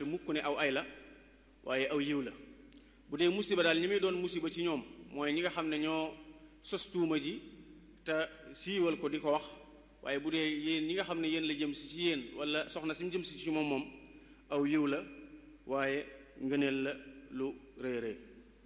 jàppe mukk ne aw ay la waaye aw yiw la bu dee musiba daal ñi muy doon musiba ci ñoom mooy ñi nga xam ne ñoo sos tuuma ji te siiwal ko di ko wax waaye bu dee yéen ñi nga xam ne yéen la jëm si ci yéen wala soxna si mu jëm si ci moom moom aw yiw la waaye ngëneel la lu rëy rëy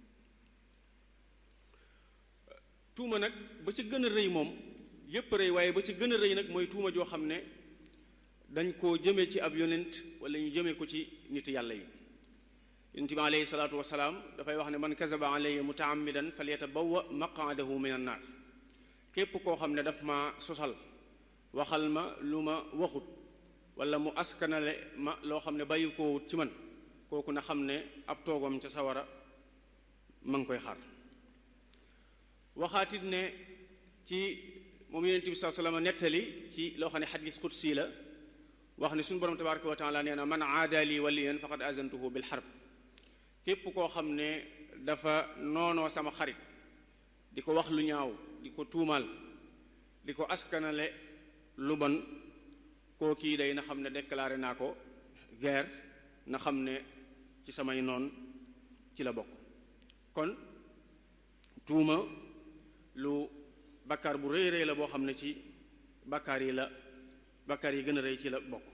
tuuma nag ba ca gën a rëy moom yépp rëy waaye ba ca gën a rëy nag mooy tuuma joo xam ne dañ koo jëme ci ab yonent wala ñu jëme ko ci nit yàlla yi yonent bi alayhi salaatu wasalaam dafay wax ne man kazaba alayya mutaammidan falyatabawwa maqaadahu min annaar képp koo xam ne daf ma sosal waxal ma lu ma waxut wala mu askanale ma loo xam ne bàyyi ko wut ci man kooku na xam ne ab toogam ca sawara ma ngi koy xaar waxaatit ne ci moom yonent bi saa sallam nettali ci loo xam ne xadis qudsi la wax ne suñu borom tabaraka wa taala nee na man aada li waliyan faqad azantuhu bil harb képp koo xam ne dafa noonoo sama xarit di ko wax lu ñaaw di ko tuumaal di ko askanale lu bon koo kii day na xam ne déclaré naa ko guerre na xam ne ci samay noon ci la bokk kon tuuma lu bakkaar bu rëy rëy la boo xam ne ci bakkaar yi la bakkaar yi gën a rëy ci la bokk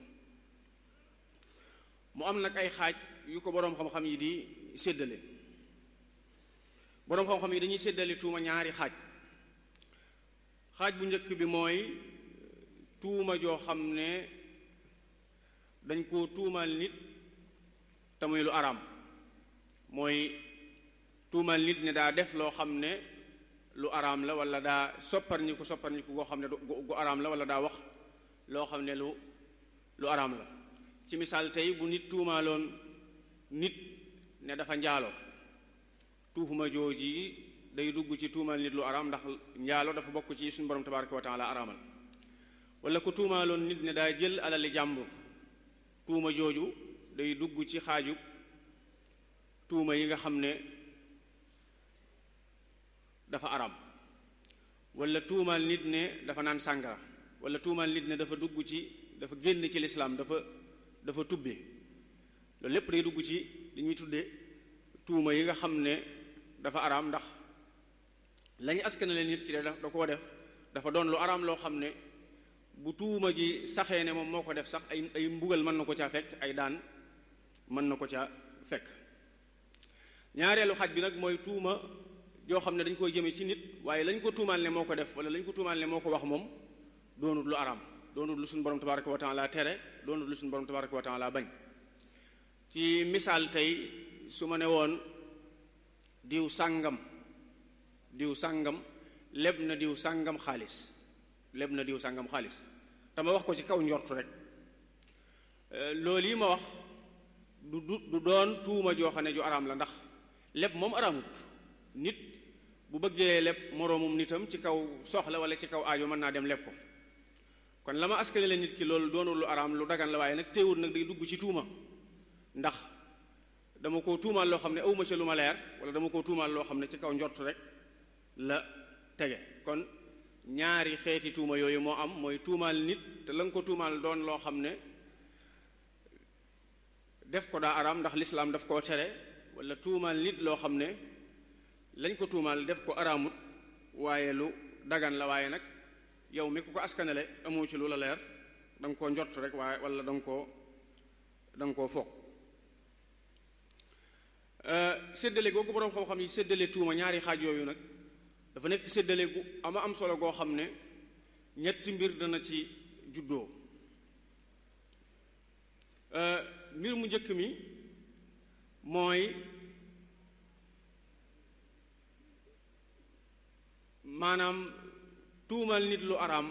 mu am nag ay xaaj yu ko boroom xam-xam yi di séddale boroom xam-xam yi dañuy séddale tuuma ñaari xaaj xaaj bu njëkk bi mooy tuuma joo xam ne dañ ko tuumaal nit te muy lu araam mooy tuumaal nit ne daa def loo xam ne lu araam la wala daa sopparñiku sopparñiku goo xam ne gu araam la wala daa wax loo xam ne lu lu araam la ci misaal tey bu nit tuumaaloon nit ne dafa njaalo tuuma jooji day dugg ci tuumaal nit lu araam ndax njaalo dafa bokk ci suñu borom tabaraka wa taala araamal wala ku tuumaaloon nit ne daa jël alali jàmbur tuuma jooju day dugg ci xaaju tuuma yi nga xam ne dafa araam wala tuumaal nit ne dafa naan sàngara wala tuumaal nit ne dafa dugg ci dafa génn ci lislaam dafa dafa tubbe loolu lépp day dugg ci li ñuy tudde tuuma yi nga xam ne dafa araam ndax lañu askanale nit ki da da koo def dafa doon lu araam loo xam ne bu tuuma ji saxee ne moom moo ko def sax ay ay mbugal mën na ko caa fekk ay daan mën na ko caa fekk ñaareelu xaj bi nag mooy tuuma joo xam ne dañ koy jëme ci nit waaye lañ ko tuumaal ne moo ko def wala lañ ko tuumaal ne moo ko wax moom doonut lu araam doonut lu suñu borom tabaraka wa taala tere doonut lu suñu borom tabaraka wa taala bañ ci misaal tey su ma ne woon diw sàngam diw sàngam leb na diw sàngam xaalis leb na diw sàngam xaalis te ma wax ko ci kaw njortu rek loolu yi ma wax du du du doon tuuma joo xam ne ju araam la ndax leb moom araamut nit bu bëggee leb moroomum nitam ci kaw soxla wala ci kaw aajo mën naa dem leb ko kon la ma askanale nit ki loolu doonul lu araam lu dagan la waaye nag teewul nag day dugg ci tuuma ndax dama ko tuumaal loo xam ne awma ca lu ma leer wala dama ko tuumaal loo xam ne ci kaw njort rek la tege kon ñaari xeeti tuuma yooyu moo am mooy tuumaal nit te la nga ko tuumaal doon loo xam ne def ko daa araam ndax lislaam daf koo tere wala tuumaal nit loo xam ne lañ ko tuumaal def ko araamut waaye lu dagan la waaye nag yow mi ku ko askanale amoo ci lu la leer da nga koo njort rek waaye wala da nga koo da nga koo foog séddale googu boroom xam-xam yi séddale tuuma ñaari xaaj yooyu nag dafa nekk séddale gu ama am solo goo xam ne ñetti mbir dana ci juddoo mbir mu njëkk mi mooy maanaam tuumal nit lu araam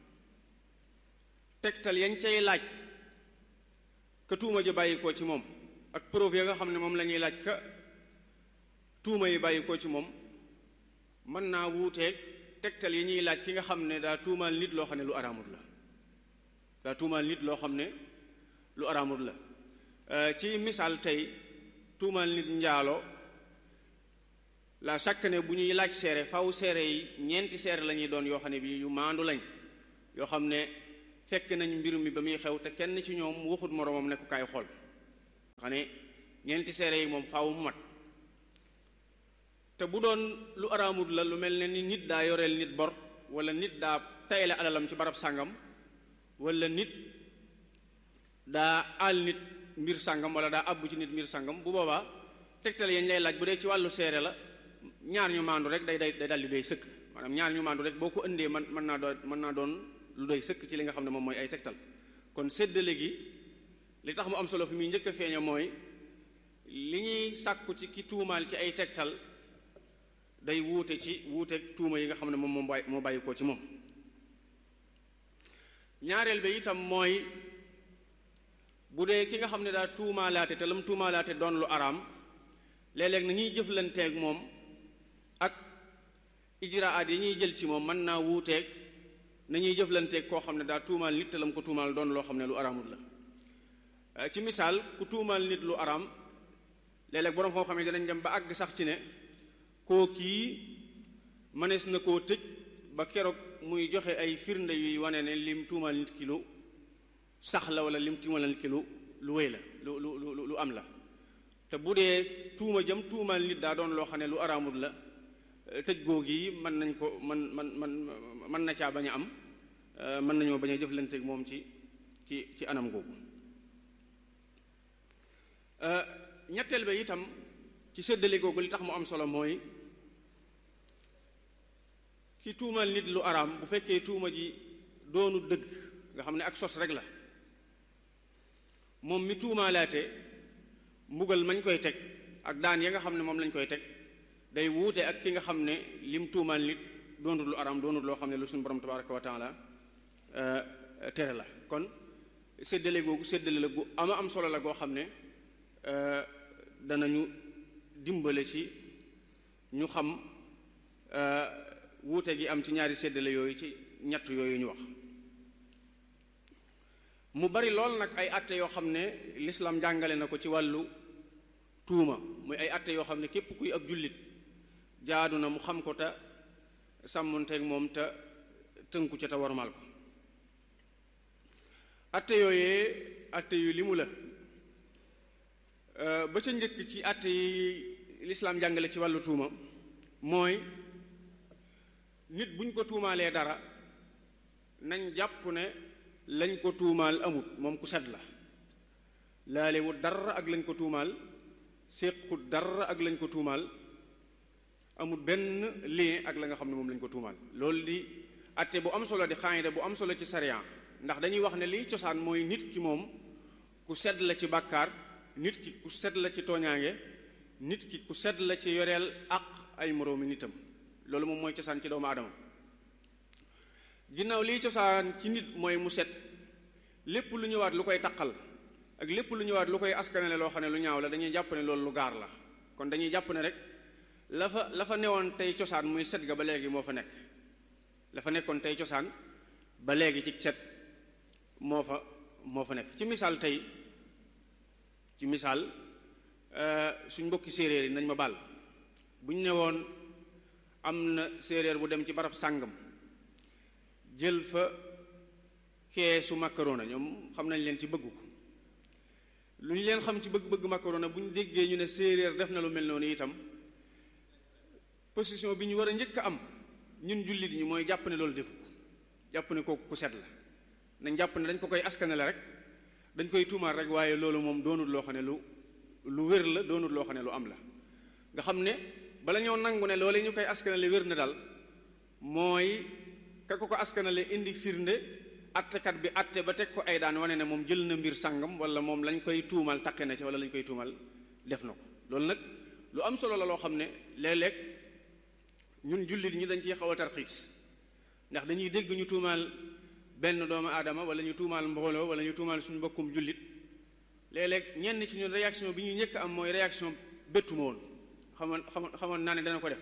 tegtal yañ cay laaj ka tuuma ja bàyyi koo ci moom ak preuve ya nga xam ne moom la ñuy laaj ka tuuma yi bàyyi koo ci moom mën naa wuuteeg tegtal yi ñuy laaj ki nga xam ne daa tuumal nit loo xam ne lu araamut la daa tuumal nit loo xam ne lu araamut la ci misaal tey tuumal nit njaalo la chaque ne bu ñuy laaj seere faw seere yi ñeenti seere la ñuy doon yoo xam ne bii yu maandu lañ yoo xam ne fekk nañ mbir mi ba muy xew te kenn ci ñoom waxut moroomam ne ko kaay xool xam ne ñeenti seere yi moom faaw mu mat te bu doon lu araamut la lu mel ne ni nit daa yoreel nit bor wala nit daa tayle alalam ci barab sàngam wala nit daa aal nit mbir sàngam wala daa àbbu ci nit mbir sàngam bu boobaa tegtal yañ lay laaj bu dee ci wàllu seere la ñaar ñu maandu rek day day day daldi doy sëkk maanaam ñaar ñu maandu rek boo ko indee man mën naa doon mën naa doon lu doy sëkk ci li nga xam ne moom mooy ay tegtal kon séddale gi li tax mu am solo fi muy njëkk a feeña mooy li ñuy sàkku ci ki tuumaal ci ay tegtal day wuute ci wuute tuuma yi nga xam ne moom moo bàyyi moo bàyyi ko ci moom ñaareel ba itam mooy bu dee ki nga xam ne daa tuumaalaate te lam tuumaalaate doon lu araam léeg-léeg na ñuy jëflanteeg moom ak ijraat yi ñuy jël ci moom mën naa wuuteeg na ñuy jëflanteeg koo xam ne daa tuumaal nit te lam ko tuumaal doon loo xam ne lu araamul la ci misaal ku tuumaal nit lu araam léeg-léeg boroom koo xam ne danañ dem ba àgg sax ci ne koo kii mënees na koo tëj ba keroog muy joxe ay firnde yuy wane ne lim tuumaal nit ki lu sax la wala lim tuumaal nit ki lu lu wéy la lu lu lu lu am la te bu dee tuuma jëm tuumaal nit daa doon loo xam ne lu araamul la tëj googu yi mën nañ ko man man man mën na caa bañ a am mën nañoo bañ a jëflanteeg moom ci ci ci anam googu ñetteel ba itam ci séddale googu li tax mu am solo mooy ki tuumal nit lu araam bu fekkee tuuma ji doonu dëgg nga xam ne ak sos rek la moom mi tuumaalaate mbugal mañ koy teg ak daan ya nga xam ne moom lañ koy teg day wuute ak ki nga xam ne lim tuumaal nit doonut lu araam doonut loo xam ne lu suñu borom tabaraka wa taala tere la kon séddale googu séddale la gu ama am solo la goo xam ne danañu dimbale ci ñu xam wuute gi am ci ñaari séddale yooyu ci ñett yooyu ñu wax mu bari lool nag ay atte yoo xam ne lislaam jàngale na ko ci wàllu tuuma muy ay atte yoo xam ne képp kuy ak jullit jaadu na mu xam ko te sàmmonteeg moom te tënku ca te warmal ko atte yooyee atte yu li mu la ba ca njëkk ci atte yi lislaam jàngale ci wàllu tuuma mooy nit buñ ko tuumaalee dara nañ jàpp ne lañ ko tuumaal amut moom ku set la laalewut dara ak lañ ko tuumaal séqut dara ak lañ ko tuumaal amut benn lien ak la nga xam ne moom lañ ko tuumaal loolu di atte bu am solo di xaayida bu am solo ci sariya ndax dañuy wax ne liy cosaan mooy nit ki moom ku sedd la ci bàkkaar nit ki ku sedd la ci tooñaange nit ki ku sedd la ci yoreel ak ay moroomi nitam loolu moom mooy cosaan ci doomu aadama ginnaaw liy cosaan ci nit mooy mu set lépp lu ñëwaat lu koy taqal ak lépp lu ñëwaat lu koy askanale loo xam ne lu ñaaw la dañuy jàpp ne loolu lu gaar la kon dañuy jàpp ne rek la fa la fa newoon tey cosaan muy set ga ba léegi moo fa nekk la fa nekkoon tey cosaan ba léegi ci set moo fa moo fa nekk ci misaal tey ci misaal suñ mbokki séeréer yi nañ ma baal bu ñu ne woon am na séeréer bu dem ci barab sàngam jël fa keesu macarona ñoom xam nañ leen ci bëgg ko lu ñu leen xam ci bëgg-bëgg macarona bu ñu déggee ñu ne séeréer def na lu mel noonu itam position bi ñu war a njëkk a am ñun jullit ñi mooy jàpp ne loolu defu ko jàpp ne kooku ku set la nañ jàpp ne dañ ko koy askanale rek dañ koy tuumaal rek waaye loolu moom doonul loo xam ne lu lu wér la doonul loo xam ne lu am la nga xam ne bala ñoo nangu ne loolu ñu koy askanale wér na daal mooy ka ko ko askanale indi firnde attekat bi atte ba teg ko ay daan wane ne moom jël na mbir sàngam wala moom lañ koy tuumal taqe na ci wala lañ koy tuumal def na ko loolu nag lu am solo la loo xam ne léeg-léeg ñun jullit ñi dañ ciy xaw a tarxiis ndax dañuy dégg ñu tuumaal benn doomu aadama wala ñu tuumaal mbooloo wala ñu tuumaal suñu mbokkum jullit léeg-léeg ñenn ci ñun réaction bi ñu njëkk am mooy réaction bettu ma woon xamoon xamoon xamoon naa ne dana ko def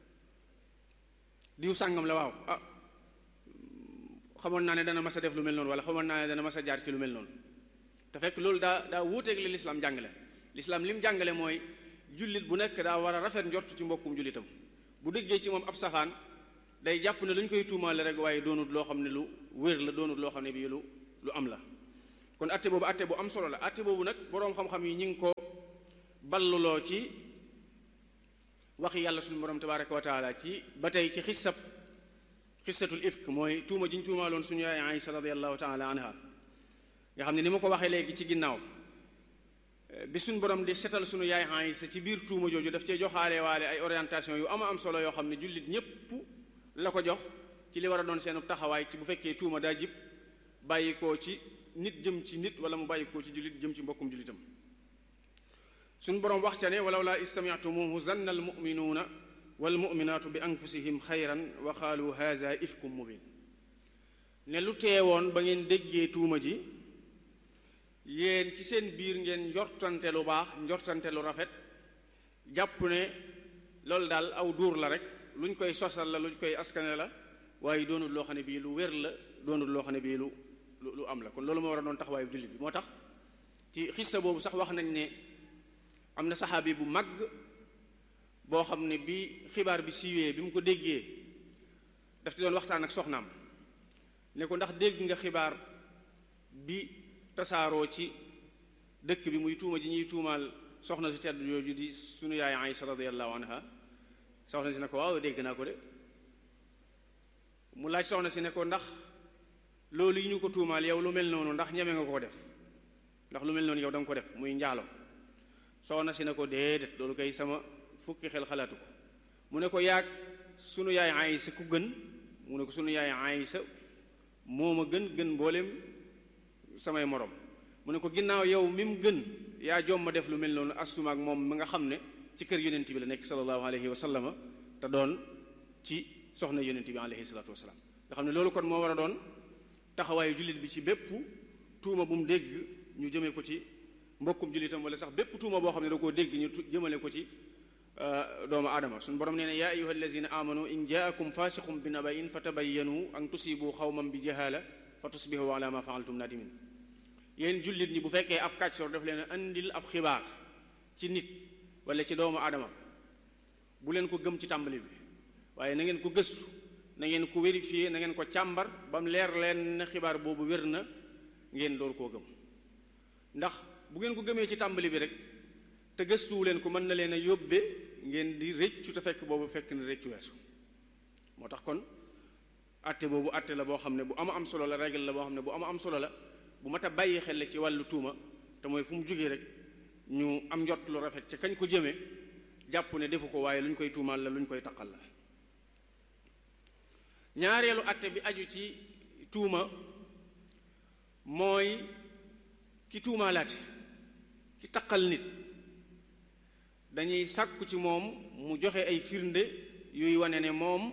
diw sàngam la waaw ah xamoon naa ne dana mas a def lu mel noonu wala xamoon naa ne dana mas a jaar ci lu mel noonu te fekk loolu daa daa wuuteeg li lislaam jàngale lislaam lim jàngale mooy jullit bu nekk daa war a rafet njort ci mbokkum jullitam bu déggee ci moom ab safaan day jàpp ne lu ñu koy tuumaale rek waaye doonut loo xam ne lu wér la doonut loo xam ne bii lu lu am la kon atte boobu atte bu am solo la atte boobu nag boroom xam-xam yi ñi ngi ko balluloo ci waxi yàlla suñu borom tabaraka wa taala ci ba tey ci xissab xissatul ifk mooy tuuma ji ñu tuumaaloon suñu yaay Aïsa radiallahu taala anha nga xam ne ni ma ko waxee léegi ci ginnaaw bi suñ borom di setal suñu yaay Aïsa ci biir tuuma jooju daf cee joxaale waale ay orientation yu ama am solo yoo xam ne jullit ñépp la ko jox ci li war a doon seenu taxawaay ci bu fekkee tuuma daa jib bàyyi koo ci nit jëm ci nit wala mu bàyyi koo ci jullit jëm ci mbokkum jullitam suñ boroom wax ca ne walaw laa istami'tumuhu zanna almuminuuna walmuminaatu bi anfusihim xayran wa qaalu haza ifkum mubin ne lu teewoon ba ngeen déggee tuuma ji yéen ci seen biir ngeen njortante lu baax njortante lu rafet jàpp ne loolu daal aw duur la rek luñ koy sosal la luñ koy askane la waaye doonul loo xam ne bii lu wér la doonul loo xam ne bii lu lu am la kon loolu moo war a doon taxawaayu jullit bi moo tax ci xissa boobu sax wax nañ ne am na saxaabi bu mag boo xam ne bi xibaar bi siiwee bi mu ko déggee daf ci doon waxtaan ak soxnaam ne ko ndax dégg nga xibaar bi tasaaroo ci dëkk bi muy tuuma ji ñuy tuumaal soxna si tedd jooju di sunu yaay Aïsa radiyallahu anha soxna si ne ko waaw dégg naa ko de mu laaj soxna si ne ko ndax loolu yi ñu ko tuumaal yow lu mel noonu ndax ñeme nga ko def ndax lu mel noonu yow da nga ko def muy njaalo soxna si ne ko déedéet loolu kay sama fukki xel xalaatu ko mu ne ko yaag sunu yaay Aysa ku gën mu ne ko sunu yaay Aysa moo ma gën gën mboolem samay morom mu ne ko ginnaaw yow mi mu gën yaa jom ma def lu mel noonu assuma ak moom mi nga xam ne ci kër yonent bi la nekk sallallahu alayhi wa sallama te doon ci soxna yonent bi alayhi salaatu wasalaam nga xam ne loolu kon moo war a doon taxawaayu jullit bi ci bépp tuuma bu mu dégg ñu jëmee ko ci mbokkum jullitam wala sax bépp tuuma boo xam ne da koo dégg ñu jëmale ko ci doomu aadama suñu borom nee ne yaa ayuha allazina amanu in jaakum fasiqum bi nabain fa tabayyanu an tusibu xawman bi jahala fa tusbihu ala ma faaltum nadimin yéen jullit ñi bu fekkee ab kàccoor daf leen andil ab xibaar ci nit wala ci doomu aadama bu leen ko gëm ci tàmbali bi waaye na ngeen ko gëstu na ngeen ko vérifier na ngeen ko càmbar ba mu leer leen ne xibaar boobu wér na ngeen door koo gëm ndax bu ngeen ko gëmee ci tàmbali bi rek te gëstuwu leen ko mën na leen a yóbbe ngeen di rëccu te fekk boobu fekk na rëccu weesu moo tax kon atte boobu atte la boo xam ne bu ama am solo la règle la boo xam ne bu ama am solo la bu mat a bàyyi xel ci wàllu tuuma te mooy fu mu jógee rek ñu am njot lu rafet ca kañ ko jëmee jàpp ne defu ko waaye lu ñu koy tuumaal la lu ñu koy taqal la ñaareelu atte bi aju ci tuuma mooy ki tuumaalaate ki taqal nit dañuy sàkku ci moom mu joxe ay firnde yuy wane ne moom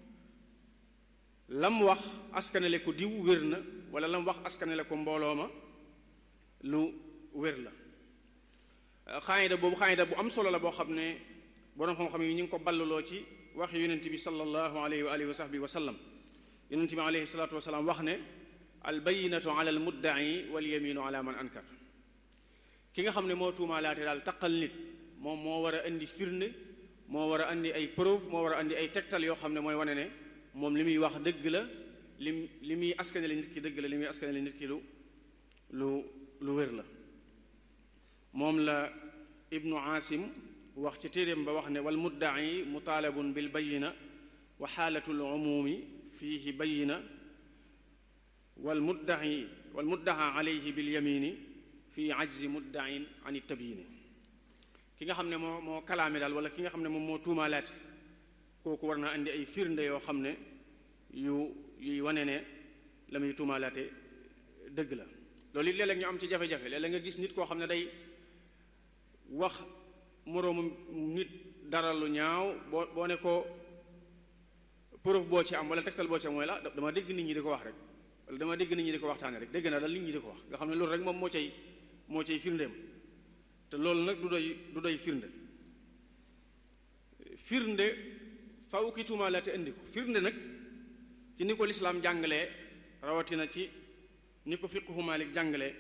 lam wax askanale ko diw wér na wala lam wax askanale ko mbooloo ma lu wér la xaayida boobu xaayida bu am solo la boo xam ne boroom xam-xam yi ñu ngi ko balluloo ci wax yonent bi sallallahu alayhi wa alihi wa sahbihi wa sallam yonent bi alayhi salatu wasalaam wax ne al bayinatu ala al muddai wal yaminu ala man ankar ki nga xam ne moo tuumaalaate daal taqal nit moom moo war a indi firnde moo war a indi ay preuve moo war a indi ay tegtal yoo xam ne mooy wane ne moom li muy wax dëgg la lim li muy askanale nit ki dëgg la li muy askanale nit ki lu lu lu wér la moom la ibnu asim wax ci téeréem ba wax ne wal muddaci mutaalabun bil bayina wa xaalatu l umumi fiihi bayina wal muddaci wal muddaxa alayhi bil yamini fi ajzi muddacin an tabyini ki nga xam ne moo moo kalaame daal wala ki nga xam ne moom moo tuumaalaate kooku war naa indi ay firnde yoo xam ne yu yuy wane ne la muy tuumaalaate dëgg la loolu it léeg-léeg ñu am ci jafe-jafe léeg-léeg nga gis nit koo xam ne day wax moroomu nit dara lu ñaaw boo boo ne ko preuve boo ci am wala tegtal boo ci am mooy la dama dégg nit ñi di ko wax rek wala dama dégg nit ñi di ko waxtaane rek dégg naa daal nit ñi di ko wax nga xam ne loolu rek moom moo cay moo cay firndeem te loolu nag du doy du doy firnde firnde faw ki tuumaalaate indi ko firnde nag ci ni ko lislaam jàngalee rawatina ci ni ko fiqhu Maalik jàngalee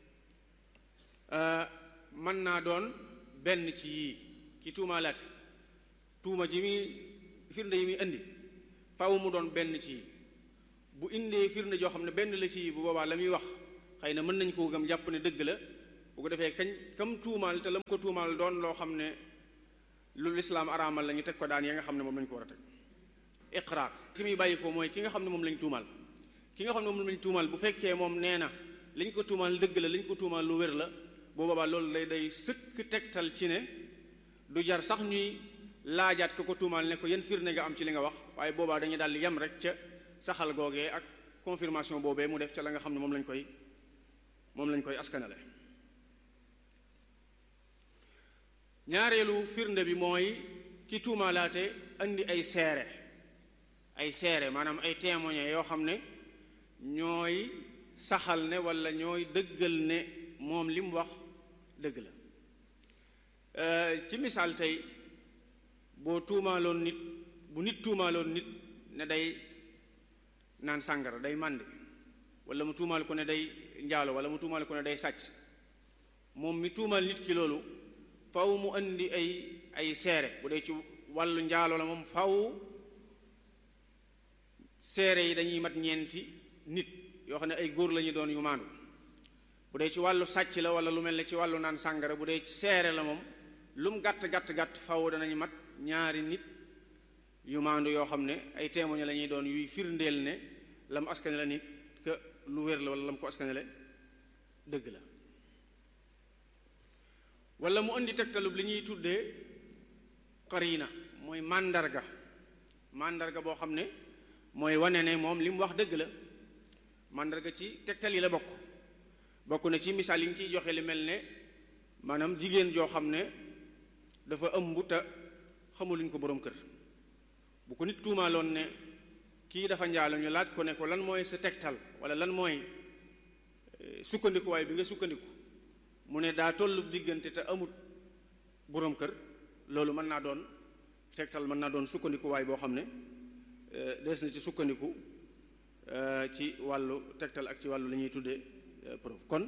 mën naa doon benn ci yii ki tuumaalaate tuuma ji muy firnde yi muy indi faw mu doon benn ci yii bu indee firnde joo xam ne benn la ci yii bu boobaa la muy wax xëy na mën nañ koo gëm jàpp ne dëgg la bu ko defee kañ kam tuumaal te lam ko tuumaal doon loo xam ne lu lislaam araamal la ñu teg ko daan ya nga xam ne moom lañ ko war a teg iqraar ki muy bàyyi ko mooy ki nga xam ne moom lañ tuumaal ki nga xam ne moom lañ tuumaal bu fekkee moom nee na liñ ko tuumaal dëgg la liñ ko tuumaal lu wér la boo boobaa loolu lay day sëkk tegtal ci ne du jar sax ñuy laajaat ko ko tuumaal ne ko yan firnde nga am ci li nga wax waaye boobaa dañuy daal di yem rek ca saxal googee ak confirmation boobee mu def ca la nga xam ne moom lañ koy moom lañ koy askanale ñaareelu firnde bi mooy ki tuumaalaate andi ay seere ay seere maanaam ay témoins yoo xam ne ñooy saxal ne walla ñooy dëggal ne moom li mu wax dëgg la ci misaal tey boo tuumaaloon nit bu nit tuumaaloon nit ne day naan sàngara day màndi walla mu tuumaal ko ne day njaalo walla mu tuumaal ko ne day sàcc moom mi tuumaal nit ki loolu faw mu indi ay ay seere bu dee ci wàllu njaalo la moom faw seere yi dañuy mat ñeenti nit yoo xam ne ay góor la ñu doon yu maandu bu dee ci wàllu sàcc la walla lu mel ne ci wàllu naan sàngara bu dee ci seere la moom lu mu gàtt gàtt gàtt faw danañ mat ñaari nit yu maandu yoo xam ne ay témoins la ñuy doon yuy firndeel ne la mu askane la nit que lu wér la walla la mu ko askanele dëgg la walla mu indi tegtalub li ñuy tuddee qarina mooy màndarga màndarga boo xam ne mooy wane ne moom li mu wax dëgg la màndarga ci tegtal yi la bokk bokk na ci misaal yi ñu ciy joxe li mel ne maanaam jigéen joo xam ne dafa ëmb te xamuluñ ko boroom kër bu ko nit tuumaaloon ne kii dafa njaalo ñu laaj ko ne ko lan mooy sa tegtal walla lan mooy sukkandikuwaay bi nga sukkandiku mu ne daa tollub diggante te amut boroom kër loolu mën naa doon tegtal mën naa doon sukkandikuwaay boo xam ne des na ci sukkandiku ci wàllu tegtal ak ci wàllu li ñuy tuddee preuve kon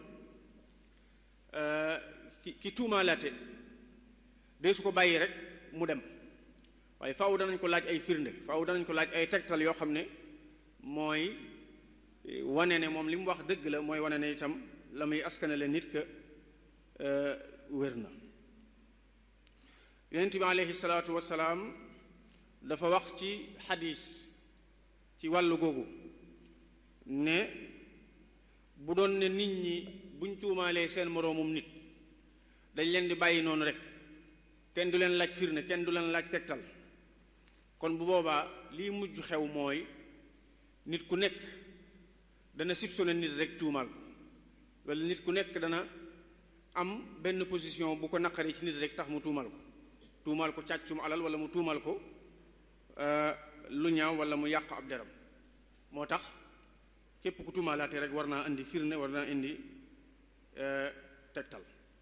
ki ki tuumaalaate dee su ko bàyyi rek mu dem waaye faaw danañ ko laaj ay firnde faaw danañ ko laaj ay tegtal yoo xam ne mooy wane ne moom li mu wax dëgg la mooy wane ne itam la muy askanale nit ka wér na yonent bi aleyhi salaatu wasalaam dafa wax ci xadis ci wàllu googu ne bu doon ne nit ñi buñ tuumaalee seen moroomum nit dañ leen di bàyyi noonu rek kenn du leen laaj firnde kenn du leen laaj tegtal kon bu boobaa lii mujj xew mooy nit ku nekk dana soupçonné nit rek tuumaal ko walla nit ku nekk dana am benn position bu ko naqaree ci nit rek tax mu tuumal ko tuumal ko càccum alal walla mu tuumal ko lu ñaaw walla mu yàq ab deram moo tax képp ku tuumaalaate rek war naa indi firnde war naa indi tegtal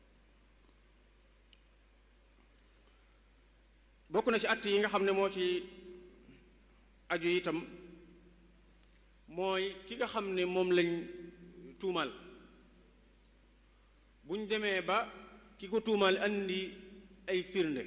bokk na ci att yi nga xam ne moo ci aju itam mooy ki nga xam ne moom lañ tuumal bu ñu demee ba ki ko tuumal andi ay firnde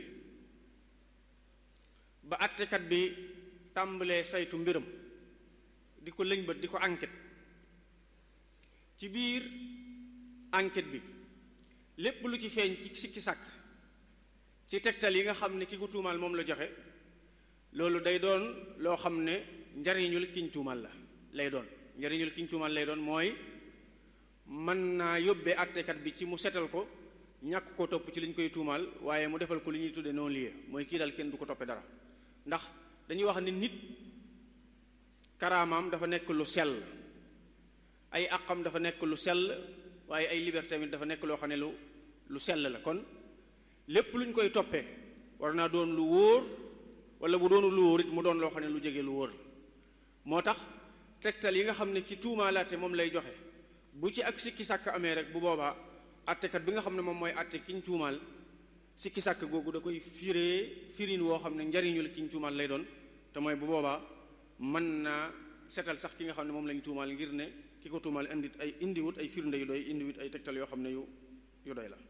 ba attekat bi tàmbalee saytu mbiram di ko lëñbët di ko enquête ci biir enquête bi lépp lu ci feeñ ci sikki sàkk ci tegtal yi nga xam ne ki ko tuumaal moom la joxe loolu day doon loo xam ne njariñul kiñ tuumaal la lay doon njariñul kiñ tuumaal lay doon mooy mën naa yóbbee àttekat bi ci mu setal ko ñàkk ko topp ci li ñu koy tuumaal waaye mu defal ko li ñuy tuddee non lié mooy kii daal kenn du ko toppee dara ndax dañuy wax ne nit karaamaam dafa nekk lu sell ay àqam dafa nekk lu sell waaye ay liberté tamit dafa nekk loo xam ne lu lu sell la kon lépp lu ñu koy toppee war naa doon lu wóor wala bu doonu lu wóor it mu doon loo xam ne lu jege lu wóor la moo tax tegtal yi nga xam ne ki tuumaalaate moom lay joxe bu ci ak sikki sàkk amee rek bu boobaa attekat bi nga xam ne moom mooy atte kiñ tuumaal sikki sàkk googu da koy firee firin woo xam ne njariñul kiñ tuumaal lay doon te mooy bu boobaa mën naa setal sax ki nga xam ne moom lañ tuumaal ngir ne ki ko tuumaal indi ay indiwut ay firnde yu doy indiwut ay tegtal yoo xam ne yu yu doy la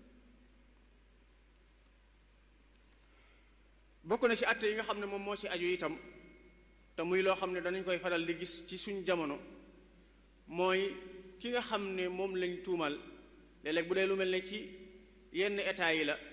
bokk na ci atte yi nga xam ne moom moo ci aju itam te muy loo xam ne danañ koy faral di gis ci suñ jamono mooy ki nga xam ne moom lañ tuumal léeg-léeg bu dee lu mel ne ci yenn état yi la